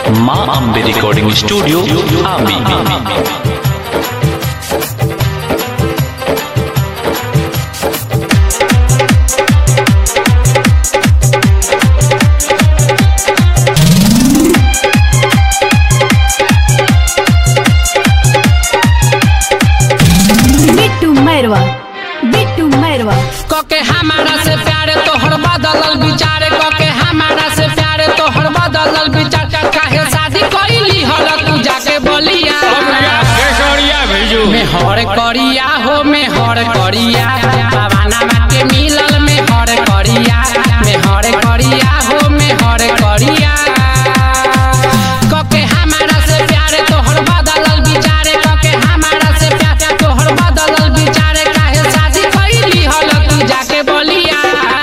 মা আম্বে recording studio আমি बिट्टू मैरवा बिट्टू मैरवा कके हमारा से प्यारे तोहर बदलल विचार कके हमारा से प्यारे तोहर बदलल विचार काहे शादी कइली हल तू जाके बोलिया में हर करिया हो में हर करिया बाबाना माँ के मिलल में हर करिया में हर करिया हो में हर करिया कके हमारा से प्यारे तोहर बदलल विचारे कके हमारा से प्यारे तोहर बदलल विचारे काहे शादी कइली हल तू जाके बोलिया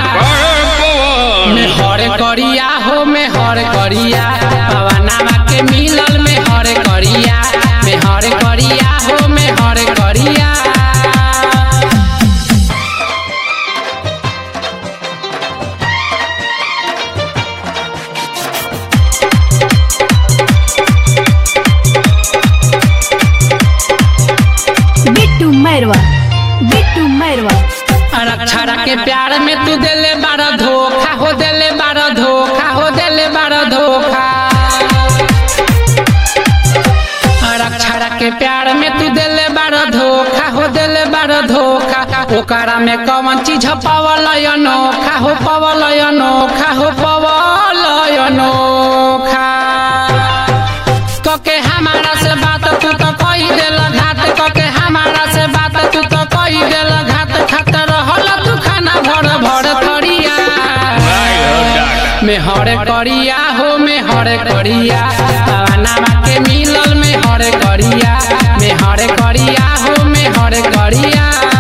में हर करिया हो में हर करिया बाबाना माँ के मिलल में हर करिया में हर करिया हो में हर करिया बिट्टू मैरवा बिट्टू मैरवा अक्षरा के प्यार में तू दिले बारा धोखा हो दिले बारा धोखा हो दिले बारा धोखा अक्षरा के प्यार में तू दिले बारा धोखा हो दिले बारा धोखा ओकरा में कौन चीज पावल अनोखा हो पावल अनोखा हो पावल अनोखा कके हमारा से बात तू तो कही देल घात कके हमारा से बात तू तो कही देल घात खात रहल तू खाना भर भर थरिया में हर करिया हो में हर करिया नामा के मिलल में हर करिया में हर करिया हो में हर करिया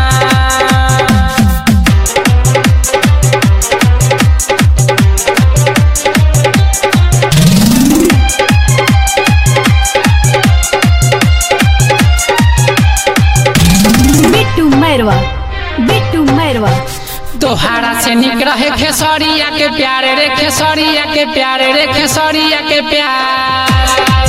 बिट्टू मैरवा बिट्टू मैरवा तोहारा से निक रहे खेसरिया के प्यारे रे खेसरिया के प्यारे रे खेसरिया के प्यार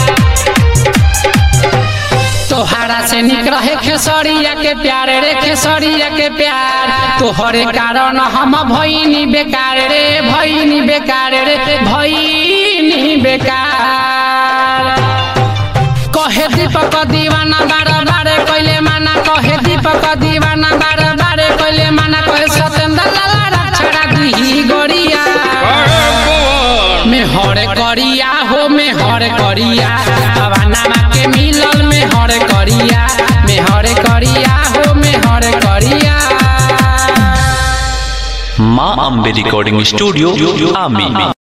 तोहारा से निक रहे खेसरिया के प्यारे रे खेसरिया के प्यार तोहरे कारण हम भईनी बेकार रे भईनी बेकार रे भईनी बेकार कहे दीपक दीवाना बार बार कइले माना कहे दीपक दीवाना बार बार कइले माना कहे सतेंद्र लाला रक्षरा दी गोरिया में हर करिया हो में हर करिया बाबाना माँ के मिलल में हर करिया में हर करिया हो में हर करिया মা আম্বে রেকর্ডিং স্টুডিও আমি